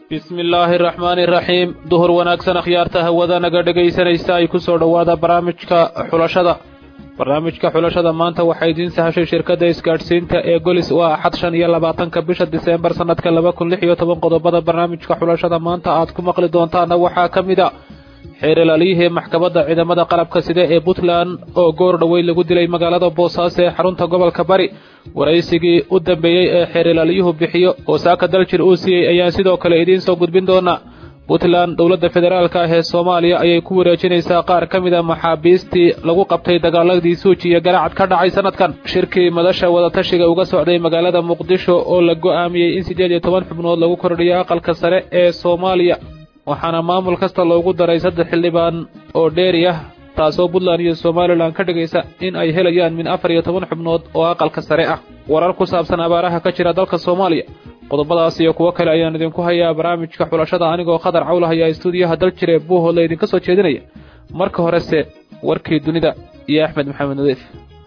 bismi illaahi araxmaani iraxiim duhur wanaagsan akhyaarta hawada naga dhegaysanaysa ay ku soo dhowaada barnaamijka xulashada barnaamijka xulashada maanta waxaa idiin sahashay shirkadda isgaadhsiinta ee golis waa axad shan iyo labaatanka bisha diseembar sannadka laba kun lix iyo toban qodobada barnaamijka xulashada maanta aad ku maqli doontaana waxaa ka mid a xeer ilaaliyihii maxkamadda ciidamada qalabka side ee puntland oo goor dhoweyn lagu dilay magaalada boosaaso ee xarunta gobolka bari waraysigii u dambeeyey ee xeer ilaaliyuhu bixiyo oo saaka daljir uu siiyey ayaan sidoo kale idiin soo gudbin doonaa puntland dowladda federaalka ah ee soomaaliya ayay ku wareejinaysaa qaar ka mid a maxaabiistii lagu qabtay dagaaladii suuji iyo garacad ka dhacay sanadkan shirkii madasha wadatashiga uga socday magaalada muqdisho oo la go'aamiyey in siddeed iyo toban xubnood lagu kordhiyo aqalka sare ee soomaaliya waxaana maamul kasta loogu daray saddex xildhibaan oo dheeri ah taasoo puntland iyo somalilan ka dhigaysa in ay helayaan min afar iyo toban xubnood oo aqalka sare ah warar ku saabsan abaaraha ka jira dalka soomaaliya qodobadaas iyo kuwo kale ayaan idinku hayaa barnaamijka xulashada anigoo khadar cawlah ayaa istuudiyaha daljire buuhoodla idinka soo jeedinaya marka horese warkii dunida iyo axmed maxamed nadiif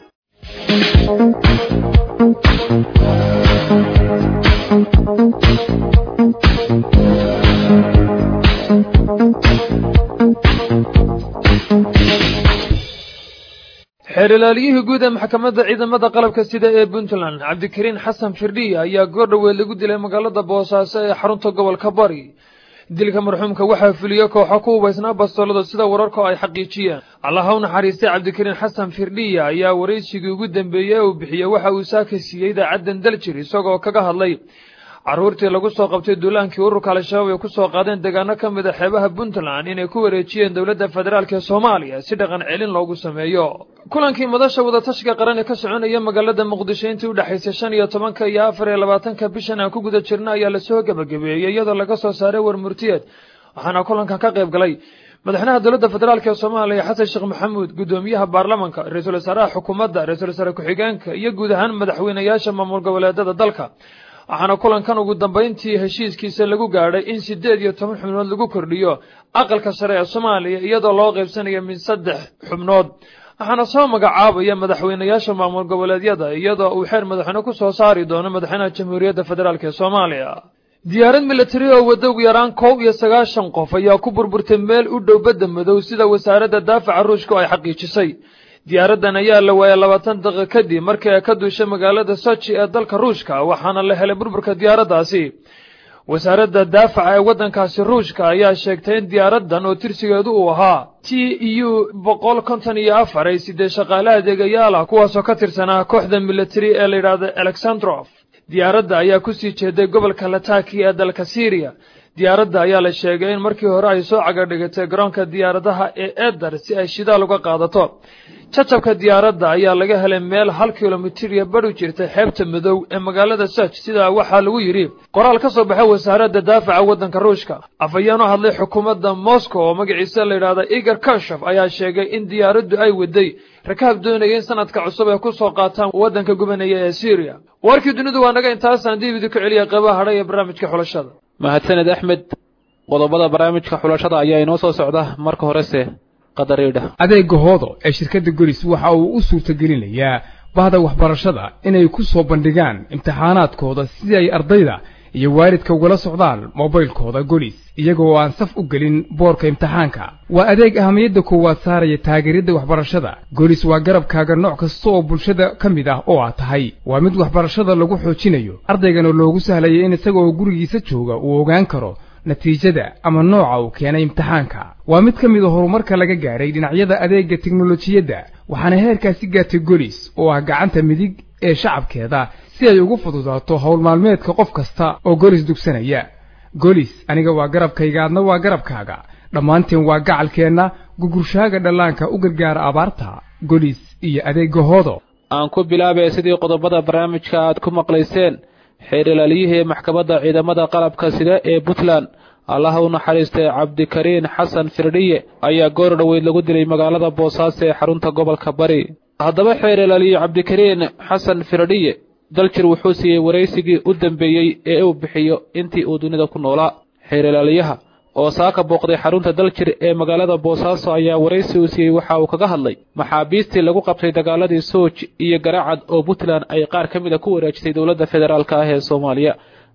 xeer ilaaliyihii guud ee maxkamadda ciidamada qalabka sida ee puntland cabdikariin xasan firdhiya ayaa goordhoweed lagu dilay magaalada boosaaso ee xarunta gobolka bari dilka marxuumka waxaa fuliyey kooxo ku hubaysnaa bastoolada sida wararka ay xaqiijiyeen allaha u naxariistay cabdikariin xasan firdhiya ayaa waraysigii ugu dambeeyey ee uu bixiyey waxa uu saaka siiyey idaacaddan daljir isagoo kaga hadlay carruurtii lagu soo qabtay duulaankii ururka al-shabaab ay ku soo qaadeen deegaano ka mid a xeebaha puntland inay ku wareejiyeen dowladda federaalk ee soomaaliya si dhaqan celin loogu sameeyo kulankii madasha wadatashiga qaran ee ka soconaya magaalada muqdisho intii u dhexaysay shan iyo tobanka iyo afar iyo labaatanka bishan aan ku guda jirna ayaa lasoo gebagabeeyey iyadoo laga soo saaray war murtiyeed waxaana kulankan ka qayb galay madaxweynaha dowladda federaalk ee soomaaliya xasan sheekh maxamuud guddoomiyaha baarlamanka ra-iisul wasaaraha xukuumadda ra-isul wasaare ku-xigeenka iyo guud ahaan madaxweynayaasha maamul goboleedada dalka waxaana kulankan ugu dambayntii heshiiskiisa lagu gaadhay in siddeed iyo toban xubnood lagu kordhiyo aqalka sare ee soomaaliya iyadoo loo qaybsanayo min saddex xubnood waxaana soo magacaabaya madaxweynayaasha maamul goboleedyada iyadoo uu xeer madaxweyne ku soo saari doono madaxweynaha jamhuuriyadda federaalk ee soomaaliya diyaarad militari oo wadda ugu yaraan kow iyo sagaashan qof ayaa ku burburtay meel u dhow badda madow sida wasaaradda daafaca ruushka ay xaqiijisay diyaaraddan ayaa la waayay labaatan daqiiq kadib markii ay ka duushay magaalada sochi ee dalka ruushka waxaana la helay burburka diyaaraddaasi wasaaradda daafaca ee waddankaasi ruushka ayaa sheegtay in diyaaraddan oo tirsigeedu uu ahaa t u boqol konton iyo afar ay sidee shaqaalaha deegayaal ah kuwaasoo ka tirsanaa kooxda militari ee la yidhaahda alexandrof diyaaradda ayaa kusii jeeday gobolka lataki ee dalka syriya diyaaradda ayaa la sheegay in markii hore ay soo cagadhigatay garoonka diyaaradaha ee eder si ay shidaal uga qaadato jacabka diyaaradda ayaa laga helay meel hal kilomitir iyo badh u jirta xeebta madow ee magaalada soch sidaa waxaa lagu yidhi qoraal ka soo baxay wasaaradda daafaca waddanka ruushka afhayeen u hadlay xukuumadda moscow oo magaciisa la yidhahda igor kashof ayaa sheegay in diyaaraddu ay waday rakaab doonaya in sanadka cusub ay ku soo qaataan waddanka gubanaya ee syriya warkii dunidu waa naga intaasaan diibidi ku celiya qeybaha hadhay ee barnaamijka xulashada mahadsaned axmed qodobada barnaamijka xulashada ayaa inoo soo socda marka horese qadariidha adeega hoodo ee shirkadda golis waxa uu u suurtagelinayaa bahda waxbarashada inay ku soo bandhigaan imtixaanaadkooda sidii ay ardayda iyo waalidka ugala socdaan mobaylkooda golis iyagoo aan saf u gelin boorka imtixaanka waa adeeg ahamiyadda koowaad saaraya taageeridda waxbarashada golis waa garabkaaga nooc kasta oo bulshada ka mid ah oo aad tahay waa mid waxbarashada lagu xoojinayo ardaygana loogu sahlaya in isagaoo gurigiisa jooga uu ogaan karo natiijada ama nooca uu keenay imtixaanka waa mid ka mid a horumarka laga gaadhay dhinacyada adeegga teknolojiyadda waxaana heerkaasi gaartay golis oo ah gacanta midig ee shacabkeeda si ay ugu fududaato howl maalmeedka qof kasta oo golis dugsanaya golis aniga waa garabkayga adna waa garabkaaga dhammaanteen waa gacalkeenna gugurshaaga dhallaanka u gargaara abaarta golis iyo adeegga hoodo aan ku bilaabay sidii qodobada barnaamijka aad ku maqlayseen xeer ilaaliyihii maxkamadda ciidamada qalabka sida ee puntland allaha u naxariistay cabdikariin xasan firdhiye ayaa goor dhoweyd lagu dilay magaalada boosaaso ee xarunta gobolka bari haddaba xeer ilaaliye cabdikariin xasan firdhiye daljir wuxuu siiyey waraysigii u dambeeyey ee uu bixiyo intii uu dunida ku noolaa xeer ilaaliyaha oo saaka booqday xarunta daljir ee magaalada boosaaso ayaa waraysi uu siiyey waxa uu kaga hadlay maxaabiistii lagu qabtay dagaaladii sooj iyo garacad oo puntland ay qaar ka mid a ku wareejisay dowladda federaalka ah ee soomaaliya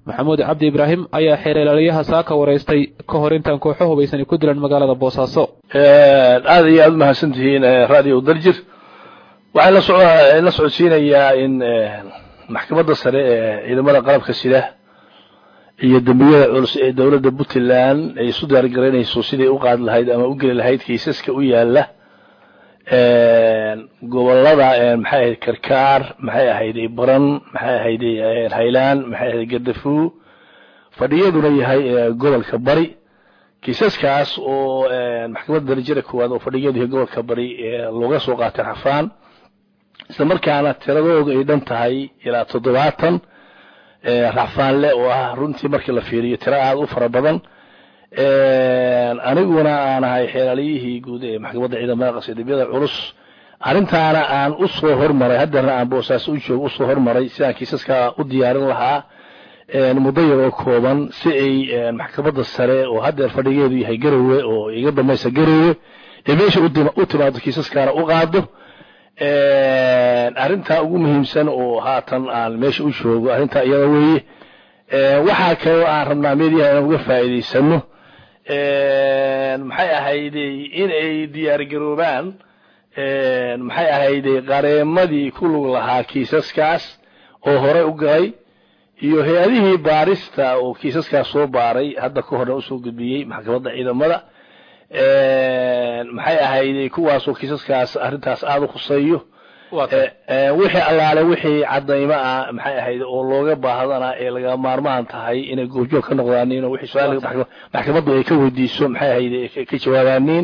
maxamuud cabdi ibraahim ayaa xeerlaaliyaha saaka waraystay ka hor intaan kooxo hubaysani ku dilan magaalada boosaaso aada iyo aada umahadsan tihiin radio daljir waxaan la soco la socodsiinayaa in maxkamadda sare ee ciidamada qalabka sida iyo dembiyada culus ee dowladda puntland ay isu diyaargaraynayso siday u qaadi lahayd ama u geli lahayd kiisaska u yaala gobolada maxay ahayd karkaar maxay ahayday baran maxay ahayday haylaan maxay ahayd gardafuu fadhiyaduna yahay gobolka bari kiisaskaas oo maxkamadda darajada koowaad oo fadhiyadu yahay gobolka bari looga soo qaatay xafaan isla markaana tiradoodu ay dhan tahay ilaa toddobaatan racfaanle oo ah runtii markii la fiiriyo tiro aada u fara badan aniguna aan ahay xeelaaliyihii guud ee maxkamadda ciidamada qasidibiyada culus arrintaana aan u soo hormaray haddeerna aan boosaaso u joogo usoo hormaray sidaan kiisaska u diyaarin lahaa muddo yaroo kooban si ay maxkamadda sare oo haddeer fadhigeedu yahay garowe oo iga dambaysa garowe ee meesha u timaado kiisaskaana u qaado arrintaa ugu muhiimsan oo haatan aan meesha u joogo arrintaa iyada weeye waxaa kaloo aan rabnaa meediyaha inaan uga faa'iidaysano maxay ahayday in ay diyaargaroobaan maxay ahayday qareemadii ku lug lahaa kiisaskaas oo hore u galay iyo hay-adihii baarista oo kiisaskaas soo baaray hadda ka horna usoo gudbiyey maxkamadda ciidamada maxay ahayday kuwaasoo kiisaskaas arrintaas aada u khuseeyo wixii allaale wixii cadaymo ah maxay ahayd oo looga baahdana ee laga maarmaan tahay inay goobjoog ka noqdaanin oo wixii su-aal maxkamaddu ay ka weydiiso maxay ahayd ka jawaabaaniin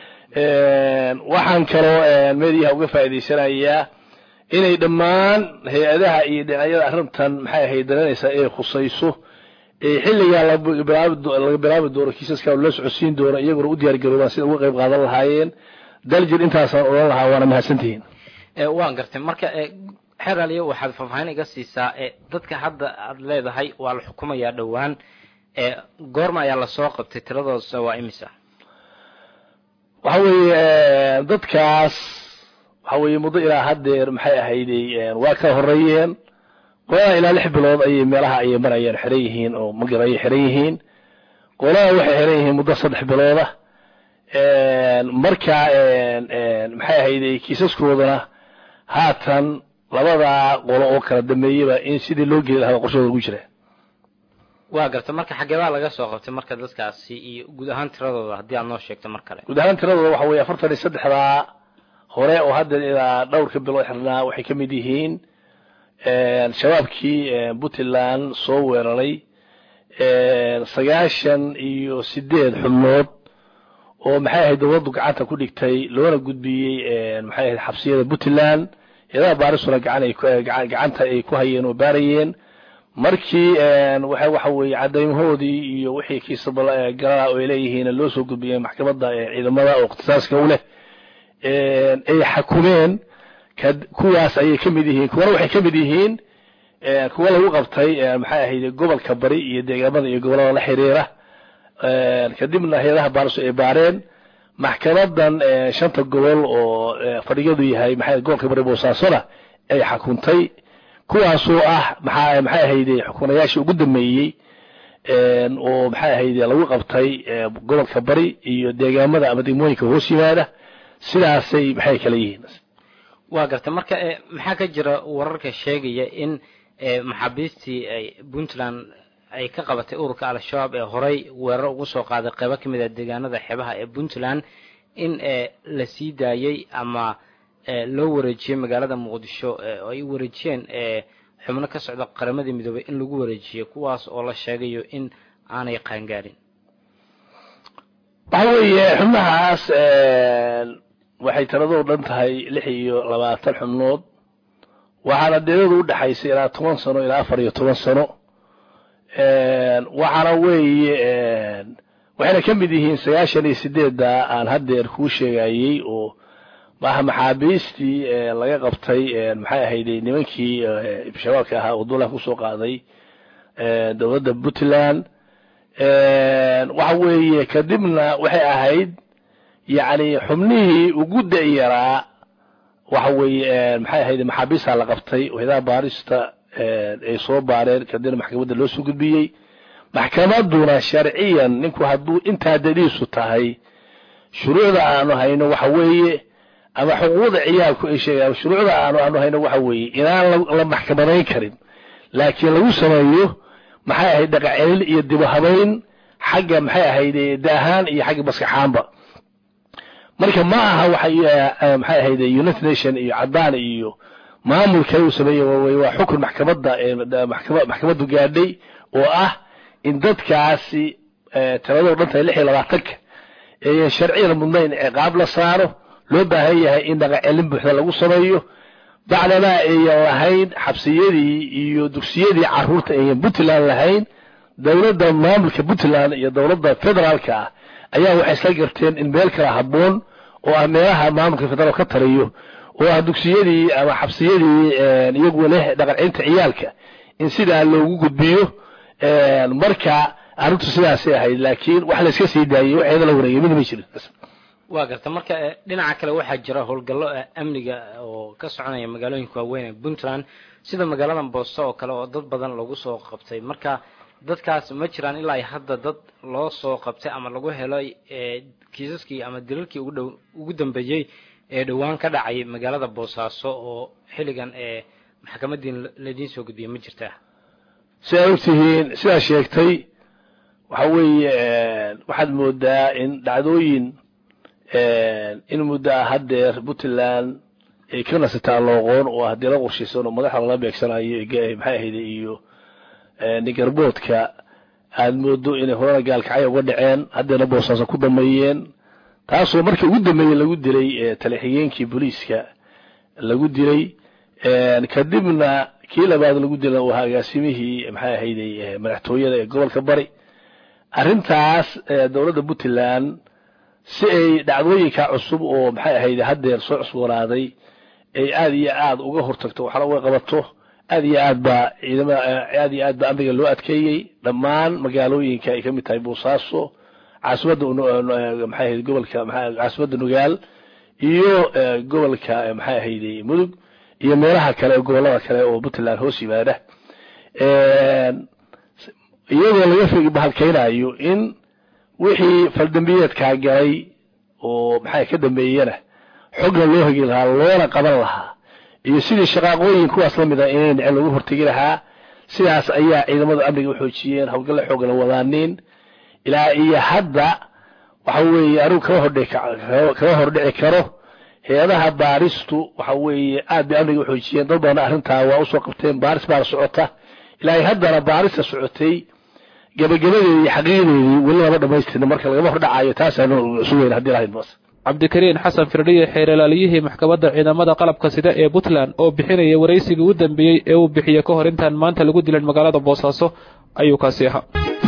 waxaan kaloo meediyaha uga faa'iidaysanayaa inay dhammaan hay-adaha iyo dhinacyada arrintan maxay ahayd daranaysaa inay khusayso xilligaa laga bilaabi doono kiisaska la socodsiin doono iyaguna u diyaar garoobaan sida uga qayb qaadan lahaayeen daljir intaasaan odhan lahaa waana mahadsantihiin waan gartay marka xeraaliya waxaad faahfaahin iga siisaa dadka hadda aad leedahay waa la xukumayaa dhowaan goorma ayaa lasoo qabtay tiradooda waa imisa waxa weeye dadkaas waxa weeye muddo ilaa haddeer maxay ahayday waa ka horeeyeen qolada ilaa lix bilood ayay meelaha ayay marayeen xiran yihiin oo magar ayay xiran yihiin qolada waxay xiran yihiin muddo saddex bilooda marka maxay ahayday kiisaskoodana haatan labadaa qolo oo kala dambeeyaba in sidii loo geli lahaa qorshooda ugu jira waa garta marka xageebaa laga soo qabtay marka dadkaasi iyo guud ahaan tiradooda haddii aad noo sheegto mar kale guud ahaan tiradooda waxa weeye afartan iyo saddexdaa hore oo hadda ilaa dhowrka bilood xirnaa waxay ka mid yihiin shabaabkii puntland soo weeraray sagaashan iyo sideed xubnood oo maxay ahayd dowladdu gacanta ku dhigtay loona gudbiyey maxay ahayd xabsiyada puntland iyadaha baarisuna gacan ay gacanta ay ku hayeen oo baarayeen markii waxa waxa weeye cadaymahoodii iyo wixii kiisa galaa oo ay leeyihiin loo soo gudbiyey maxkamadda ciidamada oo ikhtisaaska u leh ay xakumeen kuwaas ayay ka mid yihiin kuwana waxay ka mid yihiin kuwa lagu qabtay maxay ahayd gobolka bari iyo deegaamada iyo gobollada la xiriira kadibna hay-adaha baarisu ay baareen maxkamadan shanta gobol oo fadhigadu yahay maxay gobolka bari boosaasona ay xakuntay kuwaasoo ah maxaa maxay ahayde xukunayaashii ugu dambeeyey oo maxay ahayde lagu qabtay gobolka bari iyo deegaamada ama degmooyinka hoos yimaada sidaasay maxay kala yihiin waa gartay marka maxaa ka jira wararka sheegaya in maxaabiistii ay puntland ay ka qabatay ururka al-shabaab ee horey weerar ugu soo qaaday qeybo ka mid a deegaanada xeebaha ee puntland in la sii daayey ama loo wareejiyey magaalada muqdisho oo ay wareejiyeen xubno ka socda qaramadii midoobay in lagu wareejiyo kuwaas oo la sheegayo in aanay qaangaarin waxa weeye xubnahaas waxay tiradoo dhan tahay lix iyo labaatan xubnood waxaana deedadu u dhexaysay ilaa toban sano ilaa afar iyo toban sano waxaana weeye waxayna ka mid yihiin sagaashan iyo sideedda aan haddeer kuu sheegayey oo maaha maxaabiistii laga qabtay maxay ahayday nimankii shabaabka ahaa oo duulaha kusoo qaaday dowladda puntland waxa weeye kadibna waxay ahayd yacni xubnihii ugu da-yaraa waxa weeye maxay ahayd maxaabiistaa la qabtay hayadaha baarista ay soo baareen kadibna maxkamadda loo soo gudbiyey maxkamaduna sharciyan ninku hadduu intaa dadiisu tahay shuruucda aanu hayno waxa weeye ama xuquuqda ciyaalku ay sheegaan shuruucda aanu aanu hayno waxa weeye inaan la maxkamadayn karin laakiin lagu sameeyo maxay ahayd dhaqacelin iyo dibahabayn xagga maxay ahayd daahaan iyo xagga maskaxaanba marka ma aha waxay maxay ahayd united nation iyo cadaan iyo maamulka uu sameeyey waa xukun maxkamadda maxkamaddu gaadhay oo ah in dadkaasi tiradoo dhan tahay lix iyo labaatanka ee sharciyan mudnayn ciqaab la saaro loo baahan yahay in dhaqacelin buuxda lagu sameeyo bacdamaa ayan lahayn xabsiyadii iyo dugsiyadii caruurta ayan puntland lahayn dowladda maamulka puntland iyo dowladda federaalka ah ayaa waxay isla garteen in meel kala habboon oo ah meelaha maamulka federaal ka tariyo oo ah dugsiyadii ama xabsiyadii iyagu leh dhaqancinta ciyaalka in sidaa loogu gudbiyo marka arrintu sidaasay ahayd laakiin wax layska sii daayey waxeeda la wareegay midna ma jirin waa garta marka dhinaca kale waxaa jira howlgallo amniga oo ka soconaya magaalooyinka waaweyn ee puntland sida magaalada boosto oo kale oo dad badan lagu soo qabtay marka dadkaas ma jiraan ilaa ay hadda dad loo soo qabtay ama lagu helay kiisaskii ama dilalkii ugu dhow ugu dambeeyey ee dhowaan ka dhacay magaalada boosaaso oo xilligan ee maxkamadiin ladiin soo gudbiyey ma jirtaa si ay ogtihiin sidaa sheegtay waxa weeye waxaad moodaa in dhacdooyin in muddaa haddeer puntland ay ka nasataan looqoon oo haddii la qorshaysan oo madaxda lala beegsanayo maxay ahayd iyo nigarboodka aad moodo inay horena gaalkacay uga dhaceen haddeena boosaaso ku dameeyeen taasoo markii ugu dambeeyey lagu dilay talixigeenkii booliiska lagu dilay kadibna kii labaad lagu dilay oo ahaa agaasimihii maxay ahayday madaxtooyada ee gobolka bari arrintaas dowladda puntland si ay dhacdooyinka cusub oo maxay ahayd haddeer soo cusboonaaday ay aada iyo aada uga hortagto waxaana uga qabato aad iyo aad baa ciidamada aad iyo aad baa amniga loo adkeeyey dhammaan magaalooyinka ay ka mid tahay boosaaso caasimadda maxay ahayd gobolka caasimadda nugaal iyo gobolka maxay ahayd mudug iyo meelaha kale gobolada kale oo puntland hoos yimaada iyadoo laga fegi bahadkaynayo in wixii faldambiyeedkaa galay oo maxay ka dambeeyana xogna loo hegi lahaa loona qaban lahaa iyo sidii shaqaaqooyin kuwaas la mid a inay dhicin lagu hortegi lahaa sidaas ayaa ciidamada amniga u xoojiyeen howlgalla xoogana wadaaniin ilaa iyo hadda waxa weeye anugu kama hordhi kama hordhici karo hay-adaha baaristu waxa weeye aad bay amniga u xoojiyeen dad badanna arrintaa waa usoo qabteen baaris baana socota ilaa ay haddana baarista socotay gabagabadeedii iyo xaqiiqdeedii weli lama dhamaystirna marka lagama hordhacayo taasaanu sugeyn haddii lahayd mas cabdikariin xasan firdhiye xeeralaaliyihii maxkamadda ciidamada qalabka sida ee puntland oo bixinaya waraysigii u dambeeyey ee uu bixiyey ka hor intaan maanta lagu dilan magaalada boosaaso ayuu kaasi ahaa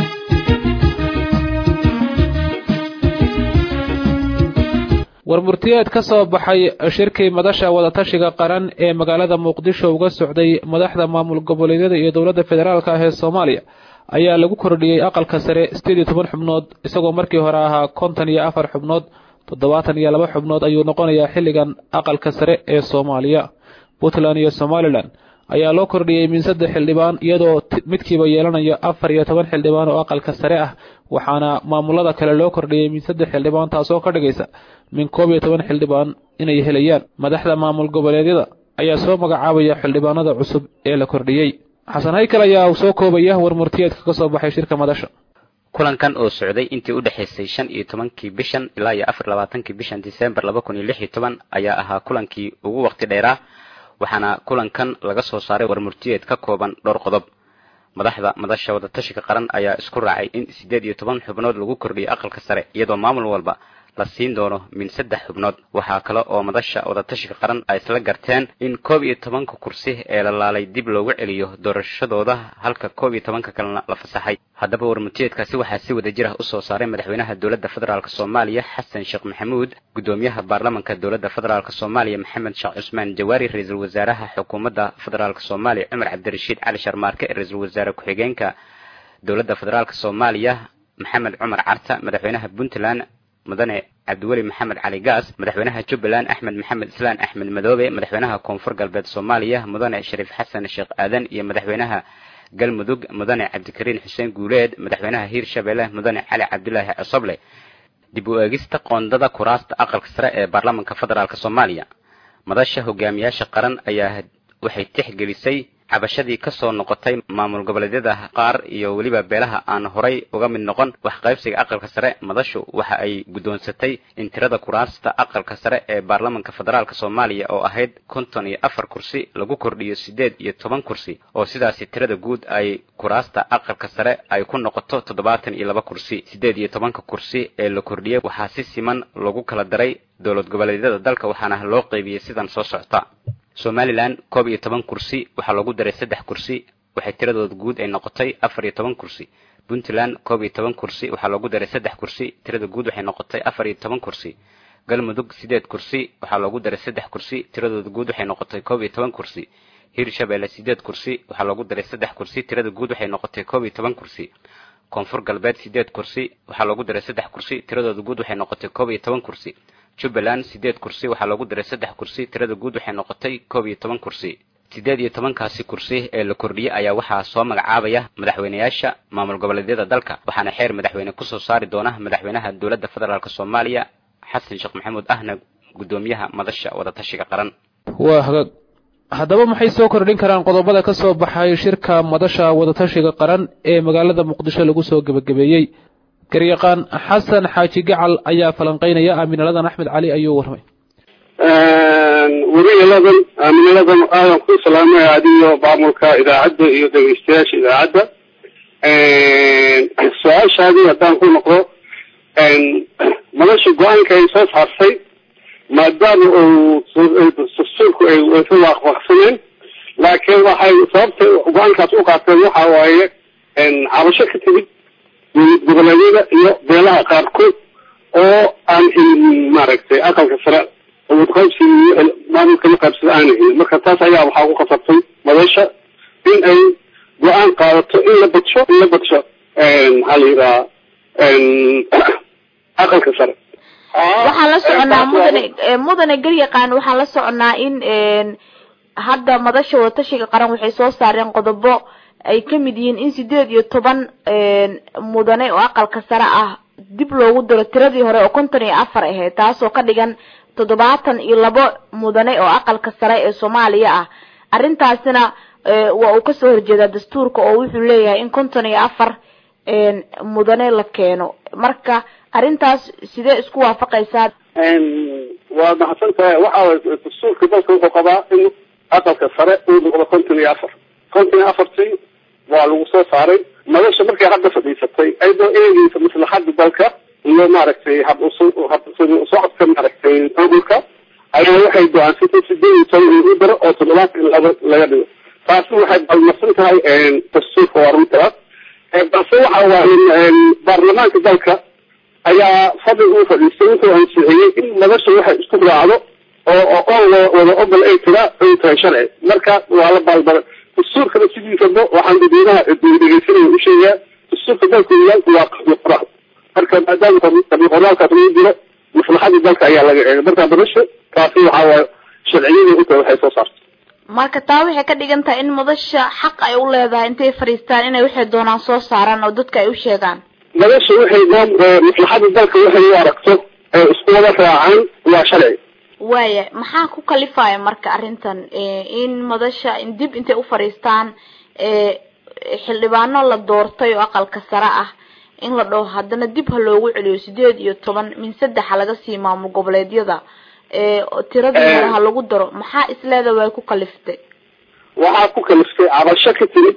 war murtiyeed ka soo baxay shirkii madasha wadatashiga qaran ee magaalada muqdisho uga socday madaxda maamul goboleedyada iyo dowladda federaalk ah ee soomaaliya ayaa lagu kordhiyey aqalka sare sideed iyo toban xubnood isagoo markii hore ahaa konton iyo afar xubnood toddobaatan iyo laba xubnood ayuu noqonayaa xilligan aqalka sare ee soomaaliya puntland iyo somalilan ayaa loo kordhiyey min saddex xildhibaan iyadoo midkiiba yeelanayo afar iyo toban xildhibaan oo aqalka sare ah waxaana maamulada kale loo kordhiyey min saddex xildhibaan taasoo ka dhigaysa min koob iyo toban xildhibaan inay helayaan madaxda maamul goboleedyada ayaa soo magacaabaya xildhibaanada cusub ee la kordhiyey xasan haykal ayaa soo koobaya war murtiyeedka ka soo baxay shirka madasha kulankan oo socday intii u dhexaysay shan iyo tobankii bishan ilaa iyo afar labaatankii bishan disembar laba kun iyo lix iyo toban ayaa ahaa kulankii ugu waqti dheeraa waxaana kulankan laga soo saaray warmurtiyeed ka kooban dhowr qodob madaxda madasha wadatashiga qaran ayaa isku raacay in siddeed iyo toban xubnood lagu kordhiyo aqalka sare iyadoo maamul walba la siin doono min saddex xubnood waxaa kale oo madasha wadatashiga qaran ay isla garteen in koob iyo tobanka kursi ee la laalay dib loogu celiyo doorashadooda halka koob iyo tobanka kalena la fasaxay haddaba warmurtiyeedkaasi waxaa si wada jir ah usoo saaray madaxweynaha dowladda federaalk soomaaliya xasan sheekh maxamuud guddoomiyaha baarlamanka dowladda federaalk soomaaliya maxamed sheekh cusmaan jawaari ra-iisul wasaaraha xukuumadda federaalk soomaaliya cumar cabdirashiid cali sharmaarke ra-iisul wasaare ku-xigeenka dowladda federaalk soomaaliya maxamed cumar carta madaxweynaha puntland mudane cabdiweli maxamed cali gaas madaxweynaha jubbaland axmed maxamed islaan axmed madoobe madaxweynaha koonfur galbeed soomaaliya mudane shariif xasan sheekh aadan iyo madaxweynaha galmudug mudane cabdikariin xuseen guuleed madaxweynaha hiirshabelle mudane cali cabdilaahi cosoble dib u eegista qoondada kuraasta aqalka sare ee baarlamaanka federaalk soomaaliya madasha hogaamiyaasha qaran ayaa waxay tixgelisay cabashadii ka soo noqotay maamul goboleedyada qaar iyo weliba beelaha aan horay uga mid noqon wax qaybsiga aqalka sare madashu waxa ay guddoonsatay in tirada kuraasta aqalka sare ee baarlamanka federaalk soomaaliya oo ahayd konton iyo afar kursi lagu kordhiyo siddeed iyo toban kursi oo sidaasi tirada guud ay kuraasta aqalka sare ay ku noqoto toddobaatan iyo laba kursi siddeed iyo tobanka kursi ee la kordhiyey waxaa si siman lagu kala daray dowlad goboleedyada dalka waxaana loo qeybiyey sidan soo socota somalilan koob iyo toban kursi waxaa loogu daray saddex kursi waxay tiradooda guud ay noqotay afar iyo toban kursi puntland koob iyo toban kursi waxaa loogu daray saddex kursi tirada guud waxay noqotay afar iyo toban kursi galmudug sideed kursi waxaa loogu daray saddex kursi tiradooda guud waxay noqotay koob iyo toban kursi hiirshabelle sideed kursi waxaa loogu daray saddex kursi tirada guud waxay noqotay koob iyo toban kursi koonfur galbeed sideed kursi waxaa loogu daray saddex kursi tiradooda guud waxay noqotay koob iyo toban kursi jubbaland sideed kursi waxaa loogu daray saddex kursi tirada guud waxay noqotay koob iyo toban kursi siddeed iyo tobankaasi kursi ee la kordhiyey ayaa waxaa soo magacaabaya madaxweyneyaasha maamul goboleedyada dalka waxaana xeer madaxweyne kusoo saari doona madaxweynaha dowladda federaalk soomaaliya xasan sheekh maxamuud ahna guddoomiyaha madasha wadatashiga qaran waa hagaag haddaba maxay soo kordhin karaan qodobada ka soo baxay shirka madasha wadatashiga qaran ee magaalada muqdisho lagu soo gebagabeeyey garyaqaan xasan xaaji gacal ayaa falanqeynaya aaminaladan axmed cali ayuu warramay werialadan aaminaladan aadan ku salaamay adiyo maamulka idaacadda iyo dhegeystayaasha idaacadda su-aashaadii haddaan ku noqdo madasha go-aanka ay soo saarsay maadaama uu dastuurku ay waysa waaqwaqsaneen laakiin waxay sababta go-aankaas u qaateen waxa waaye cabasho ka timid goboleedyada iyo beelaha qaarkood oo aan helin maaragtay aqalka sare qaybsi maamulka la qaybsada aana helin marka taas ayaa waxaa ku khasabtay madasha in ay go-aan qaadato in la badsho in la badsho maxaa la yidhaha aqalka sare waxaan la soconaa mudane mudane garyaqaan waxaan la soconaa in hadda madasha wadatashiga qaran waxay soo saareen qodobo ay ka mid yihiin in sideed iyo toban mudane oo aqalka sare ah dib loogu diro tiradii hore oo konton iyo afar ahayd taasoo ka dhigan toddobaatan iyo labo mudane oo aqalka sare ee soomaaliya ah arrintaasina waa uu kasoo horjeedaa dastuurka oo wuxuu leeyahay in konton iyo afar mudane la keeno marka arrintaas sidee isku waafaqaysaa waa mahadsan tahay waxa dastuurka dalka wuxuu qabaa in aqalka sare uu noqdo konton iyo afar konton iyo afartii waa lagu soo saaray madasha markay hadda fadhiisatay ayadoo eegeysa maslaxada dalka iyo maaragtay hab usocodka maaragtay maamulka ayaa waxay go-aansatay sideed iyo toban in lagu daro oo toddobaatan iyo laba laga dhigo taasi waxay balmarsan tahay dastuurka waa runtaa balse waxa waaye baarlamaanka dalka ayaa fadli uu fadhiistay wuxuu ansixiyey in madasha waxay isku raacdo oo oon wada ogol ay tiraa ay tahay sharci marka waa la baalbara dastuurkana sidiisaba waxaan dadweynaha dhegeysanaya u sheegaa dastuurka dalka wilaanku waa qabi qoraal marka maadaama qabi qoraalkaas lagu jiro maslaxada dalka ayaa laga eegay marka madasha taasi waxaa waaye sharciyada inta waxay soo saartay marka taa waxay ka dhigan tahay in madasha xaq ay u leedahay intay fadhiistaan inay waxay doonaan soo saaraan oo dadka ay u sheegaan madasha waxay maslaxada dalka waxay u aragto ee isku wada raacaan waa sharci waaya maxaa ku kalifaya marka arrintan in madasha dib intay u fadhiistaan xildhibaano la doortay oo aqalka sare ah in la dhaho haddana dib ha loogu celiyo sideed iyo toban min saddexa laga sii maamul goboleedyada tiradii hore ha lagu daro maxaa isleeda way ku kaliftay waxaa ku kaliftay cabasho ka timid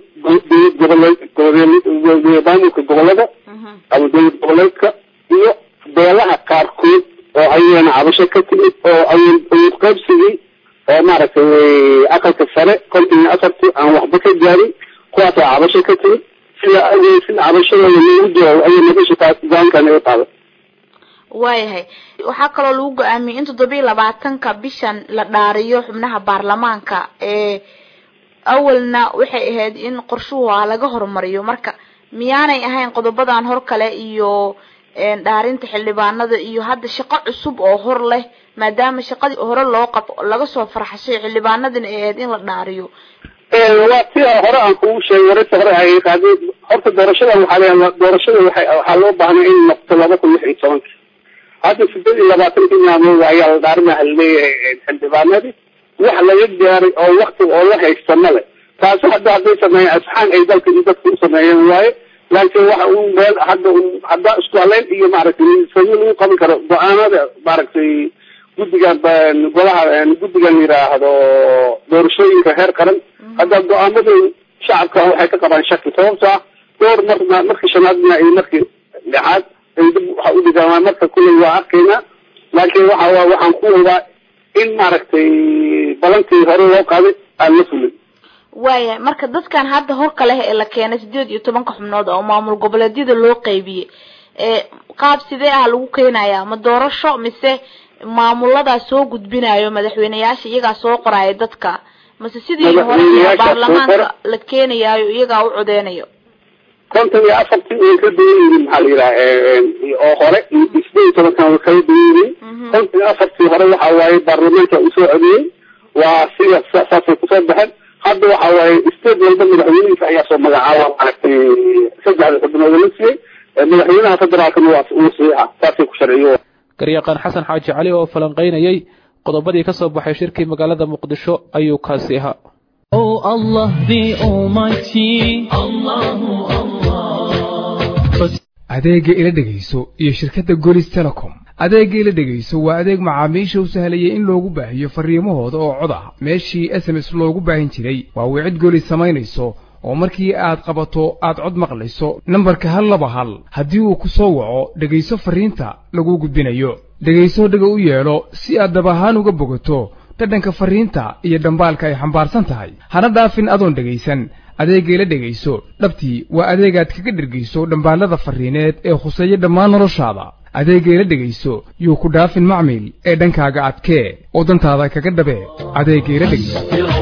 goboleed maamulka gobolada ama dowlad goboleedka iyo beelaha qaarkood oo ayana cabasho ka timid oo awood qaybsigii oo maaragtay aqalka sare konton iyo afartii aan waxba ka gaarin kuwaasaa cabasho ka timid sida awgeed sida cabashadooda loogu jawaabo ayay madasha taas go-aankan ay qaaday waayahay waxaa kaloo lagu go-aamiyey in toddobiyi labaatanka bishan la dhaariyo xubnaha baarlamaanka ee awalna waxay ahayd in qorshuhu laga horumariyo marka miyaanay ahayn qodobadan hor kale iyo dhaarinta xildhibaanada iyo hadda shaqo cusub oo hor leh maadaama shaqadii hore loo qabo laga soo farxashay xildhibaanadina ay ahayd in la dhaariyo waa si hore aan kugu sheegay waraysi hore ay qaadeen horta doorashada waxaa leeyahay doorashada waxay waxaa loo baahnay in noqoto laba kun lix iyo tobanka hadda sideed iyo labaatankii maalmood ayaa la dhaarimaha laleeyahay xildhibaanadii wax laga gaaray oo wakti oo la haysta male taasi hadda hadday sameeyeen asxaan ay dalka iyo dadka u sameeyeen waaye laakiin waxa uu meel hadda hadda isku haleyn iyo maaragtay sayo lagu qaban karo go-aanada maaragtay guddigan golaha guddigan yidhaahdo doorashooyinka heer qaran hadda go-aamada shacabka waxay ka qabaan shaki sababto ah dhowr mar markii shanaadna iyo markii lixaad ay dib waxa u dhigaan marka kulley waa arkaynaa laakiin waxa waa waxaan ku hubaa in maaragtay balantii hore loo qaaday aan la fulin waaya marka dadkan hadda horka leh ee la keenay sideed iyo tobanka xubnood oo maamul goboleedyada loo qeybiyey ee qaab sidee ah lagu keenayaa ma doorasho mise maamuladaa soo gudbinayo madaxweyneyaasha iyagaa soo qoraayo dadka mase sidii hore baarlamaanka la keenayaayo iyagaa u codeynayo konton iyo afartii way ka duwan yihiin maxaa la yidhaha oo hore sideed iyo tobankan way kala duwan yihiin konton iyo afartii hore waxa waaye baarlamaanka usoo codiyey waa sida saasay kusoo baxeen hadda waxa waaye state walba madaxweynihiisa ayaa soo magacaaba maaragtay saddexda xubnood la siiyey madaxweynaha federaalkana waa uu saxiixa saasay ku sharciyo garyaqaan xasan xaaji cali oo falanqaynayay qodobadii ka soo baxay shirkii magaalada muqdisho ayuu kaasi ahaa Oh Allah the Almighty, Allahu Allah. adeegga ila dhegayso iyo shirkadda golis telecom adeegga ila dhegayso waa adeeg macaamiisha u sahlayay in loogu baahiyo fariimahooda oo cod ah meeshii s m s loogu baahin jiray waa wicid golis samaynayso oo markii aad qabato aad cod maqlayso nambarka hal laba hal haddii uu ku soo waco dhegayso fariinta laguu gudbinayo dhegayso dhega u yeelo si aad dab ahaan uga bogato dhadhanka fariinta iyo dhambaalka ay xambaarsan tahay hana dhaafin adoon dhegaysan adeegayla dhegayso dhabtii waa adeegaad kaga dhergayso dhambaallada farriineed ee khuseeya dhammaan noloshaada adeegayla dhegayso yuu ku dhaafin macmiil ee dhankaaga adkee oo dantaada kaga dhabee adeegayla dhegayso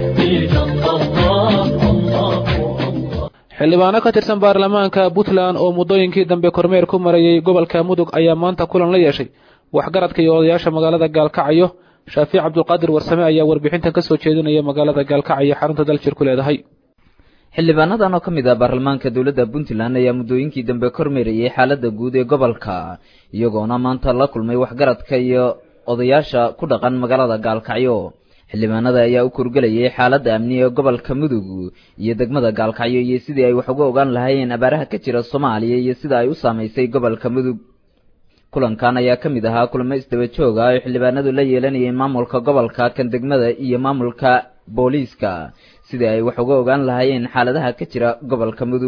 xildhibaano ka tirsan baarlamaanka puntland oo muddooyinkii dambe kormeer ku marayay gobolka mudug ayaa maanta kulan la yeeshay waxgaradka iyo odayaasha magaalada gaalkacyo shaafiic cabdulqaadir warsame ayaa warbixintan ka soo jeedinaya magaalada gaalkacyo xarunta daljir ku leedahay xildhibaanadan oo ka mid ah baarlamaanka dowladda puntland ayaa muddooyinkii dambe kormeerayay xaaladda guud ee gobolka iyagoona maanta la kulmay waxgaradka iyo odayaasha ku dhaqan magaalada gaalkacyo xildhibaanada ayaa u kurgelayay xaaladda amni ee gobolka mudug iyo degmada gaalkacyo iyo sidii ay wax uga ogaan lahaayeen abaaraha ka jira soomaaliya iyo sida ay u saamaysay gobolka mudug kulankan ayaa ka mid ahaa kulamo isdaba joog ah oo xildhibaanadu la yeelanayeen maamulka gobolka kan degmada iyo maamulka booliiska sidii ay wax uga ogaan lahaayeen xaaladaha ka jira gobolka mudug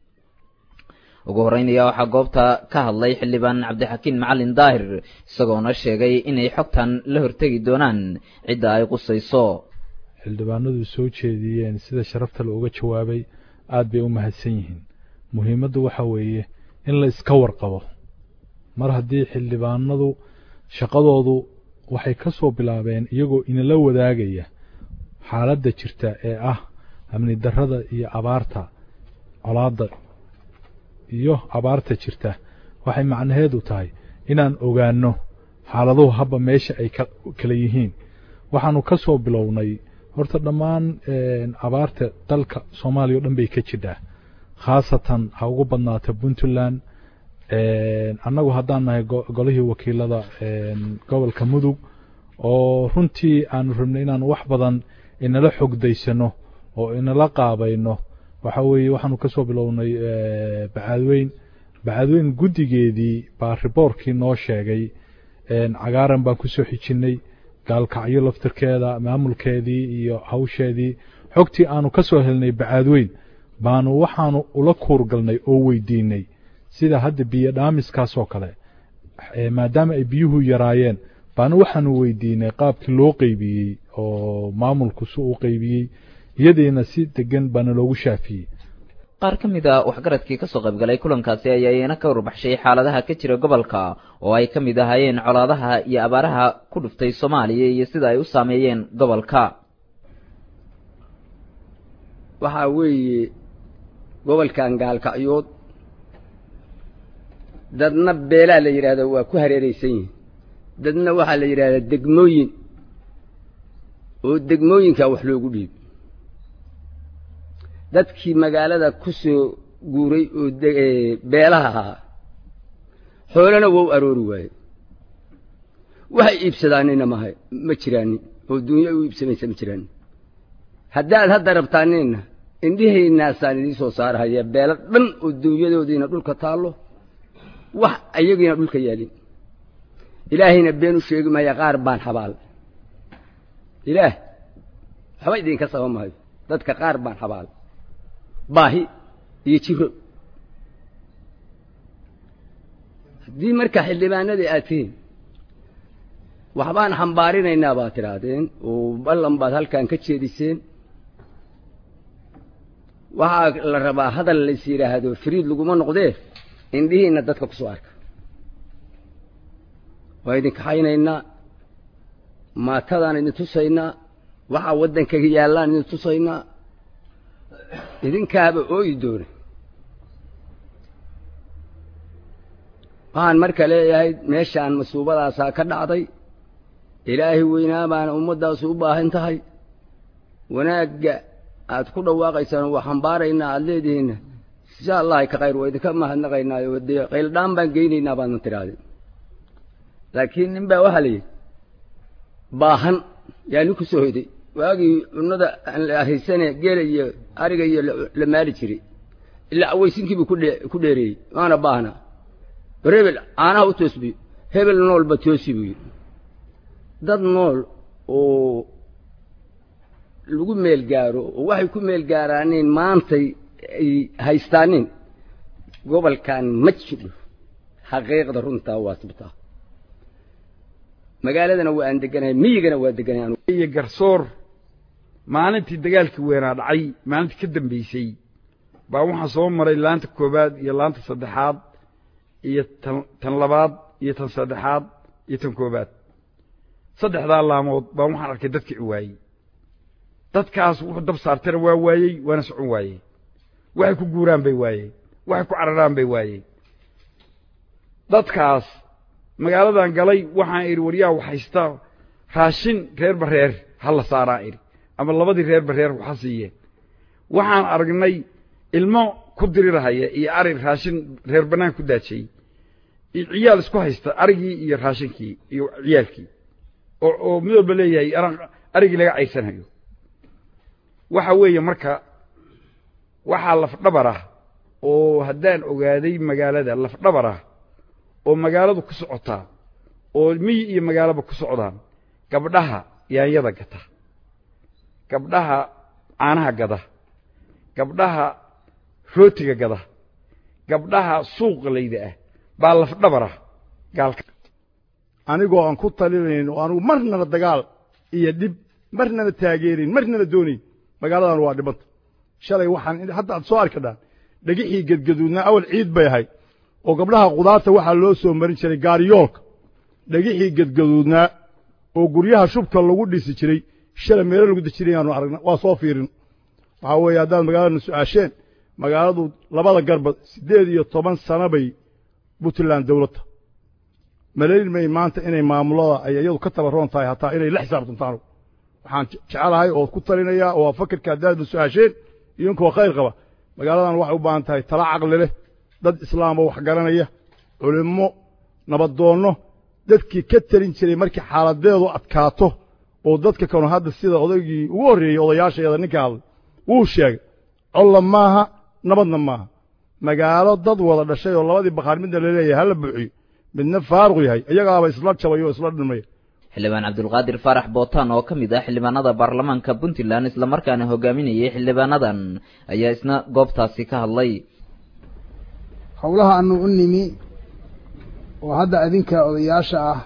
ugu horreynaya waxaa goobta ka hadlay xildhibaan cabdixakiin macalin daahir isagoona sheegay inay xogtan la hortegi doonaan cidda ay qusayso xildhibaanadu soo jeediyeen sida sharafta looga jawaabay aad bay u mahadsan yihiin muhiimaddu waxa weeye in la iska warqabo mar haddii xildhibaanadu shaqadoodu waxay ka soo bilaabeen iyagoo inala wadaagaya xaaladda jirta ee ah amni darrada iyo abaarta colaadda iyo abaarta jirta waxay macnaheedu tahay inaan ogaanno xaaladuhu habba meesha ay kala yihiin waxaanu ka soo bilownay horta dhammaan abaarta dalka soomaaliya o dhan bay ka jidhaa khaasatan ha ugu badnaata puntland annagu haddaan nahay golihii wakiilada gobolka mudug oo runtii aanu rabnay inaan wax badan inala xogdaysano oo inala qaabayno waxa weeye waxaanu ka soo bilownay bacaadweyn bacaadweyn guddigeedii baa riboorkii noo sheegay cagaaran baan ku soo xijinnay gaalkacyo laftirkeeda maamulkeedii iyo hawsheedii xogtii aanu ka soo helnay bacaadweyn baanu waxaanu ula kuurgalnay oo weydiinay sida hadda biyo dhaamiskaasoo kale maadaama ay biyuhu yaraayeen baanu waxaanu weydiinay qaabkii loo qeybiyey oo maamulku si uu qeybiyey iyadiina si degan baana loogu shaafiyey qaar ka mid a waxgaradkii kasoo qaybgalay kulankaasi ayaa iyana ka warbaxshay xaaladaha ka jira gobolka oo ay ka mid ahaayeen colaadaha iyo abaaraha ku dhuftay soomaaliya iyo sida ay u saameeyeen gobolka waxaa weeye gobolkan gaalkacyood dadna beelaa la yidhaahdo waa ku hareeraysan yihin dadna waxaa la yidhahdaa degmooyin oo degmooyinkaa wax loogu dhiib dadkii magaalada ku soo guuray oo beelaha ahaa xoolana waa u aroori waaye waxay iibsadaanina maha ma jiraanin oo dunya u iibsamaysa ma jiraanin haddaad hadda rabtaanina indhihaynaasaan idiin soo saarahaya beelo dhan oo dunyadoodiina dhulka taallo wax ayagiina dhulka yaalin ilaahayna been u sheegi maya qaar baan xabaal ilaah waxba idinka saba maayo dadka qaar baan xabaal baahi iyo jiro haddii marka xildhibaanadii aad tihiin waxbaan xambaarinaynaa baad tidhaahdeen oo ballan baad halkan ka jeediseen waxaa la rabaa hadal lays yidhaahdo fariid laguma noqdee indhihiinna dadka ku soo arka waa idin kaxaynaynaa maatadaan idin tusaynaa waxaa waddankaga yaallaan idin tusaynaa idinkaaba ooyi doona waxaan marka leeyahay meeshaan masuubadaasaa ka dhacday ilaahay weynaa baana ummaddaasu u baahan tahay wanaagga aad ku dhawaaqaysaan waa xambaaraynaa aada leedihiinna insha allahi ka khayr waa idinka mahadnaqaynaayo dee qayldhaan baan geynaynaa baadna tidhahdeen laakiin nin baa waxaa la yidhi baahan yaa nin ku soo hoyday waagii cunnada aan la haysane geela iyo ariga iyo la maali jiray ilaa aweysinkiibuu kudhe ku dheereeyey waana baahnaa war hebel caanaha u toos buy hebel noolba toosi buu yidhi dad nool oo lagu meel gaaro oo waxay ku meel gaaraaneen maantay ay haystaanin gobolkan ma jidho xaqiiqda runtaa waa tubtaa magaaladana waa aan deganahay miyigana waa deganahay iyo garsoor maalintii dagaalkii weynaa dhacay maalintii ka dambeysay baa waxaa soo maray laanta koowaad iyo laanta saddexaad iyo tan tan labaad iyo tan saddexaad iyo tan koowaad saddexdaa laamood baa waxaan arkay dadka i waayey dadkaas wuxuu dab saartana waa waayey waana socon waayey waxay ku guuraan bay waayey waxay ku cararaan bay waayey dadkaas magaaladan galay waxaan idhi waryaa wax haysta raashin reerba reer ha la saaraan idhi ama labadii reerba reer waxa siiyeen waxaan aragnay ilmo ku dirirahaya iyo ari raashin reer bannaan ku daajay iyo ciyaal isku haysta arigii iyo raashinkii iyo ciyaalkii oo oo mid walba leeyahay arigii laga caysanayo waxa weeye marka waxaa lafdhabar ah oo haddaan ogaaday magaalada lafdhabar ah oo magaaladu ku socotaa oo miyi iyo magaalaba ku socdaan gabdhaha yaanyada gata gabdhaha caanaha gada gabdhaha rootiga gada gabdhaha suuqa layda ah baa lafdhabar ah gaalka anigoo aan ku talinayn oo anigu marnaba dagaal iyo dhib marnaba taageerayn marnaba doonayn magaaladan waa dhibanta shalay waxaan hadda aad soo arkadhaan dhegixii gedgaduudnaa awal ciid bay ahayd oo gabdhaha qudaarta waxaa loo soo marin jiray gaariyoolka dhegixii gedgaduudnaa oo guryaha shubka lagu dhisi jiray shalay meelo lagu dejinay aanu aragna waa soo fiirin waxaa weeye haddaad magaaladana su-aasheen magaaladu labada garba siddeed iyo toban sano bay puntland dawladda malayn may maanta inay maamulada ay iyadu ka tabaroon tahay hataa inay la xisaabtantaanu waxaan jecelahay oo ku talinayaa oo fakirka haddaadba su-aasheen idinkoo khayr qaba magaaladan waxay u baahan tahay tala caqli leh dad islaama wax garanaya culimmo nabaddoonno dadkii ka telin jiray markii xaaladeedu adkaato oo dadka kanu hadda sida odaygii ugu horreeyey odayaasheeda ninka hadlay wuu sheegay colla maaha nabadna maaha magaalo dad wada dhashay oo labadii bakhaar midna laleeyahay hala buuxiyo midna faaruq yahay iyagaaba isla jabay oo isla dhimay xildhibaan cabdulqaadir faarax bootaan oo ka mid ah xildhibaanada baarlamaanka puntland islamarkaana hogaaminayay xildhibaanadan ayaa isna goobtaasi ka hadlay howlaha anu u nimi oo hadda idinka odayaasha ah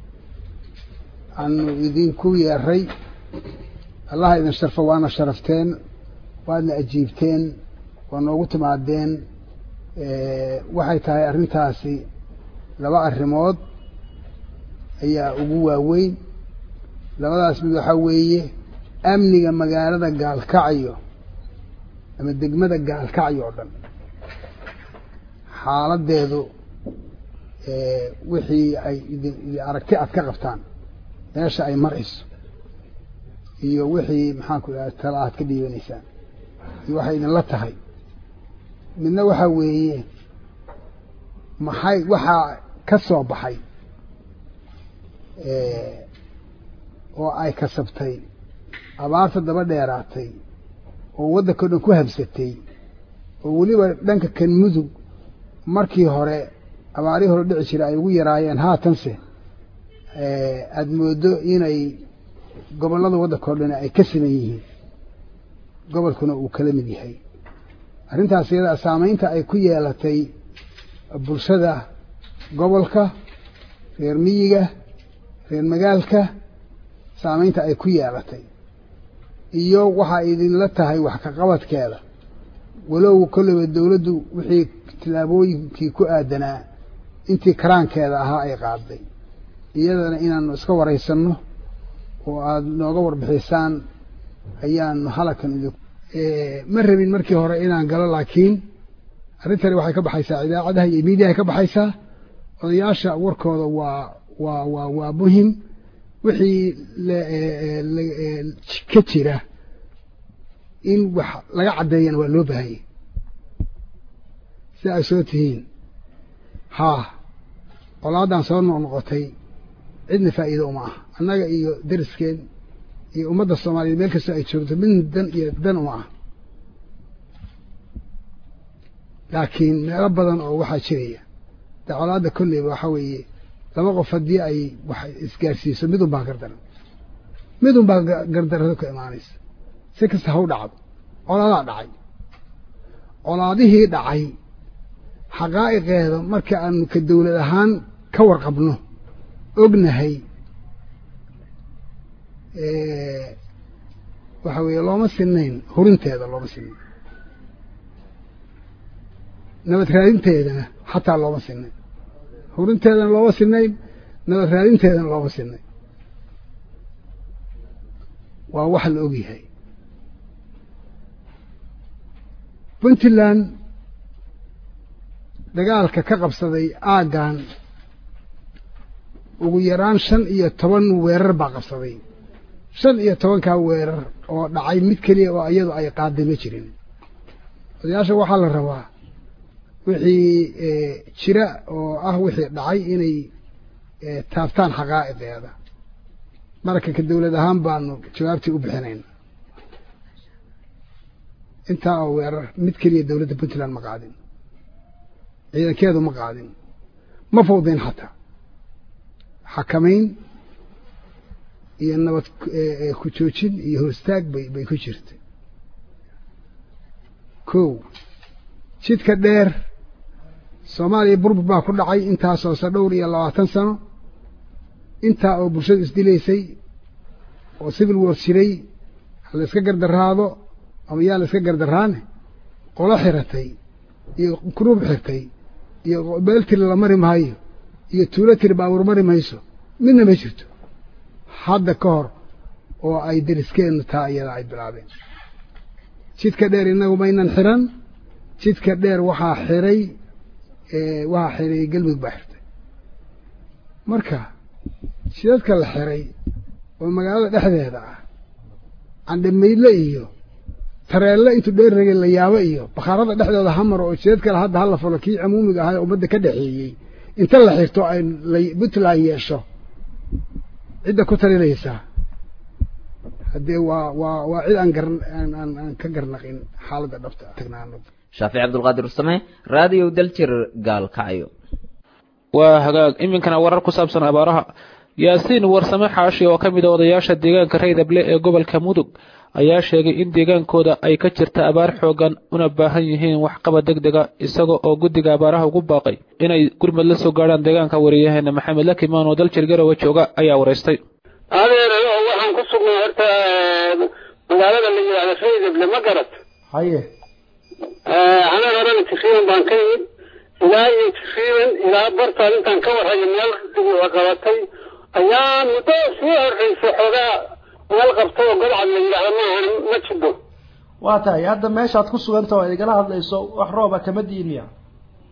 aanu idinku yeeray allaha idin sharfo waana sharafteen waadna ajiibteen waa noogu timaadeen waxay tahay arrintaasi laba arrimood ayaa ugu waaweyn labadaas mid waxaa weeye amniga magaalada gaalkacyo ama degmada gaalkacyo oo dhan xaaladeedu wixii ay idin aragti aad ka qabtaan meesha ay marayso iyo wixii maxaanku idhaha tala aad ka dhiibanaysaan iyo waxay idinla tahay midna waxaa weeye maxay waxaa ka soo baxay oo ay kasabtay abaarta daba dheeraatay oo waddanka o dhan ku habsatay oo weliba dhanka kan mudug markii hore abaarihii hore dhici jira ay ugu yaraayeen haatanse aada moodo inay gobollada waddanka o dhan ay ka siman yihiin gobolkuna uu kala mid yahay arrintaas iyada saameynta ay ku yeelatay bulshada gobolka reer miyiga reer magaalka saameynta ay ku yeelatay iyo waxaa idinla tahay wax ka qabadkeeda walow kolleyba dawladdu wixii tillaabooyinkii ku aadanaa intii karaankeeda ahaa ay qaaday iyadana inaanu iska waraysanno oo aada nooga warbixisaan ayaanu halakan idin ma rabin markii hore inaan galo laakiin arrintani waxay ka baxaysaa idaacadaha iyo miidiyahay ka baxaysaa odayaasha warkooda waa waa waa waa muhim wixii ka jira in wax laga caddeeyana waa loo baahanyay si ay soo tihiin haa colaadan soo noqnoqotay cidna faa'iido uma ah annaga iyo dariskeen iyo ummadda soomaaliyeed meel kastoo ay joogto midna dan iyo dan uma ah laakiin meelo badan oo waxaa jiraya de colaadda kolleyba waxaa weeye laba qof haddii ay wax isgaarsiiso midun baa gardaran midun baa gardarrada ku imaanaysa si kasta ha u dhacdo colaadaa dhacay colaadihii dhacay xaqaa'iqeeda marka aanu ka dawlad ahaan ka warqabno ognahay waxa weeye looma sinayn hurinteeda looma sinayn nabad raadinteedana xataa looma sinayn hurinteedana looma sinayn nabad raadinteedana looma sinayn waa wax la ogyahay puntland dagaalka ka qabsaday aaggan ugu yaraan shan iyo toban weerar baa qabsaday shan iyo tobankaa weerar oo dhacay mid keliya oo iyadu ay qaaday ma jirin odayaasha waxaa la rabaa wixii jira oo ah wixii dhacay inay taabtaan xaqaa'iqeeda marka ka dawlad ahaan baanu jawaabtii u bixinayna intaa oo weerar mid keliya dawladda puntland ma qaadin ciidankeedu ma qaadin ma fawdin xataa xakamayn iyo nabad ku joojin iyo hoostaag bay bay ku jirtay kow jidka dheer soomaaliya burbur baa ku dhacay intaasoo se dhowr iyo labaatan sano intaa oo bulshadu isdilaysay oo civil war jiray ha la iska gardaraado ama yaa la iska gardaraane qolo xiratay iyo kuruub xirtay iyo beel tiri la mari maayo iyo tuulo tiri baabuur mari mayso midna ma jirto hadda ka hor oo ay deriskeennu taa iyada ay bilaabeen jidka dheer innagu maynan xiran jidka dheer waxaa xiray waxaa xiray galmudug baa xirtay marka jidadka la xiray oo magaalada dhexdeeda ah candhamaydle iyo tareelle intuu dheerragay la yaabo iyo bakhaarada dhexdooda ha maro oo jidad kale hadda hala fulo kii camuumiga ahaa ee ummadda ka dhexeeyey inta la xirto ay puntland yeesho cidda ku talinaysaa haddee waa waa waa cid aan gar aan aan aan ka garnaqin xaaladda dhabta tagnaano shaafic cabdulqaadir usame raadiyow daljir gaalkacyo waa hagaag iminkana warar ku saabsan abaaraha yaasiin warsame xaashi oo ka mid a odayaasha deegaanka raydable ee gobolka mudug ayaa sheegay in deegaankooda ay ka jirta abaar xoogan una baahan yihiin waxqabad deg dega isaga oo guddiga abaaraha ugu baaqay inay gurmad la soo gaadhaan deegaanka wariyaheena maxamed lakimaan oo daljir garowe jooga ayaa wareystay adeer oo waxaan ku sugnay horta magaalada la yidhahdo raydable ma garat haye anaa horena tikriiban baan ka yimid ilaa iyo tikriiban ilaa bartaad intaan ka warhayo meel la qabatay ayaa muddo sii horreysa xoogaa meel qabtay oo godcad la yidhahdo maahan ma jidho waa tahay hadda meeshaad ku suganta oo igala hadlayso wax rooba kama diiniya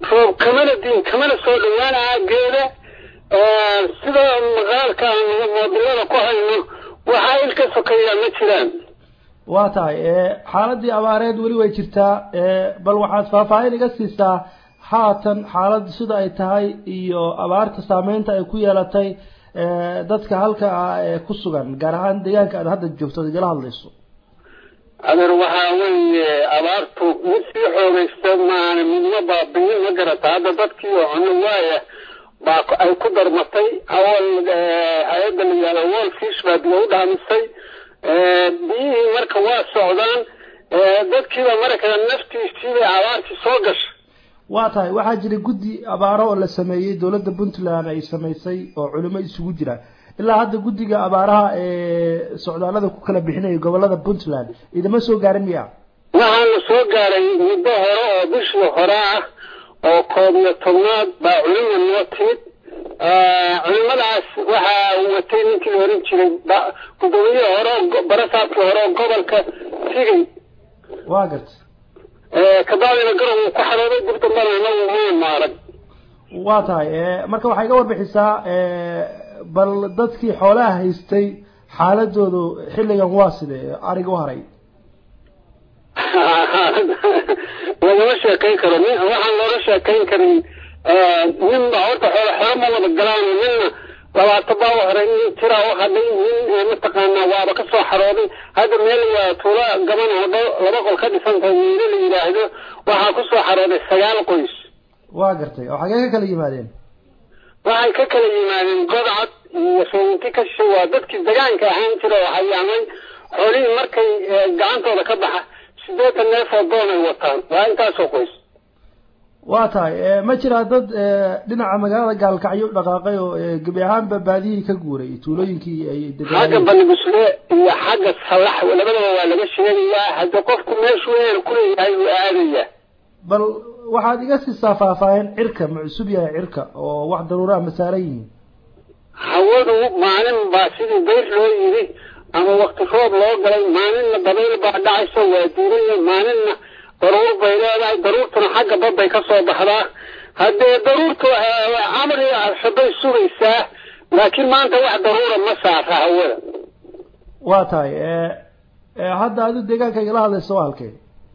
roob kamana diin kamana soo dhawaana aageeda sida maqaalka aan moobilada ku hayno waxaa il ka sokeeyaa ma jiraan waa tahay xaaladii abaareed weli way jirtaa bal waxaad faahfaahin iga siisaa haatan xaaladdu sida ay tahay iyo abaarta saameynta ay ku yeelatay dadka halka ah ee ku sugan gaar ahaan deegaanka aad hadda joogto ad igala hadlayso adeer waxaa weeye abaartu mid sii xoogaysta maana midma baabiyin ma garata hadda dadkii oo cuno waaya baa ay ku darmatay awal hay-adda la yihahdo wall fish baa biyo u dhaamisay biyihii marka waa socdaan dadkiiba marka naftiisiibay abaartii soo gashay waa tahay waxaa jira guddi abaaro oo la sameeyey dowladda puntland ay samaysay oo culimo isugu jira ilaa hadda guddiga abaaraha ee socdaalada ku kala bixinaya gobolada puntland idama soo gaarin miya waxaana soo gaaray muddo hore oo bishii hore ah oo koob iyo tobnaad baa culima noo timid culimadaas waxaa watay ninkii la oran jiray gudoomiye hore barasaabkii hore oo gobolka sigay waa garta kabacdina garow uu ku xarooday dib dambana inagu maan maarag waa tahay marka waxay iga warbixisaa bal dadkii xoolaha haystay xaaladoodu xilligan waa side ariga u haray lagama sheekayn karo nin waxaan looga sheekayn karin ninba horta xoolo xoro ma wada galaan ninna labaatan baa u horay nin tiraa u hadhay nin mataqaanaa waaba ka soo xarooday hadda meel waa tuulo gaban oo dho laba qol ka dhisantahay miilo la yidhaahdo waxaa ku soo xarooday sagaal qoys waa gartay oo xagee ka kala yimaadeen waxay ka kala yimaadeen godcad iyo sointi ka shishay waa dadkii degaanka ahaan jira oo hayaamay xoolihii markay gacantooda ka baxa sideetan neef oo doon ay wataan waa intaasoo qoys waa tahay ma jiraa dad dhinaca magaalada gaalkacyo dhaqaaqay oo gebi ahaanba baadiyihii ka guuray tuulooyinkii ay xagga banibusle iyo xagga salax labadaba waa laga sheegayaa hadda qofku meeshuu eer kuleeyahay uu aadaya bal waxaad iga siisaa faahfaahin cirka ma cusub yahay cirka oo wax daruuraha ma saaran yihiin hawadu maalin baa sidii dayr loo yidhi ama wakti roob loo galay maalinna dabayl baa dhacayso waa diiraya maalinna daruur bay leedahay daruurtuna xagga babbay ka soo baxdaa haddee daruurtu camar iyo cabshabay sugaysaa laakiin maanta wax daruura ma saara hawada waa tahay hadda adu deegaanka igala hadlayso waa halkee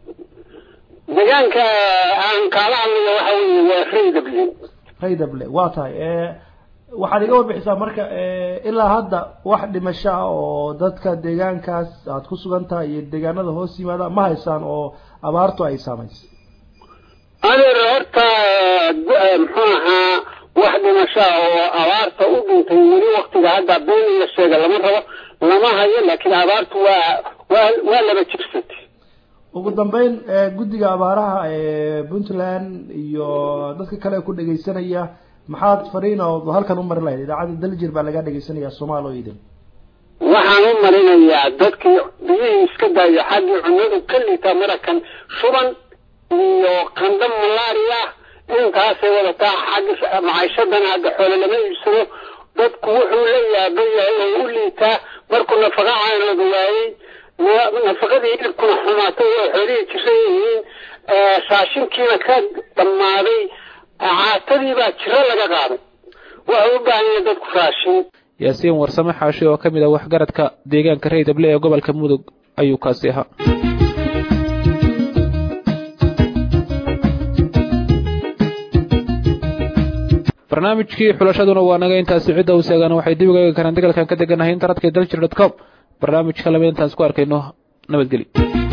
deegaanka aan kaala hadlayo waxa weeye waa raydable raydable waa tahay waxaad iga warbixisaa marka ilaa hadda wax dhimasho ah oo dadka deegaankaas aad ku sugan tahay iyo deegaanada hoos yimaada ma haysaan oo abaartu ay saamaysay adeer horta muxuu ahaa wax dhimasho ah oo abaarta u dhintay weli waktiga hadda been la sheega lama rabo lama hayo laakiin abaartu waa waa waa laba jirsatay ugu dambeyn guddiga abaaraha ee puntland iyo dadka kale ku dhegaysanaya maxaad fariin oo halkan u marin lahayd idaacadda daljir baa laga dhegaysanaya soomaal oo idin waxaan u marinayaa dadkii biyihii iska daaya xaggii cunadu ka liita marakan shuban iyo qanda malaria intaasay wadataa xagga macaishadana hadda xoole lama iibsado dadku wuxuu la yaaba yahay oo u liitaa markuu nafaqa caanooda waayey nafaqadii hilibkuna xumaatay oo xoolihii jiran yihiin raashinkiina ka dhammaaday caatadii baa jiro laga qaaday waxay u baahan yahay dadku raashin yaasiin warsame xaashi oo ka mid ah waxgaradka deegaanka raydable ee gobolka mudug ayuu kaasi ahaa barnaamijkii xulashaduna waa naga intaasi cidda u seegaan waxay dib uga eegi karaan degalkan ka deganahay internetka daljir dot com barnaamijka laba intaas ku arkayno nabadgelyo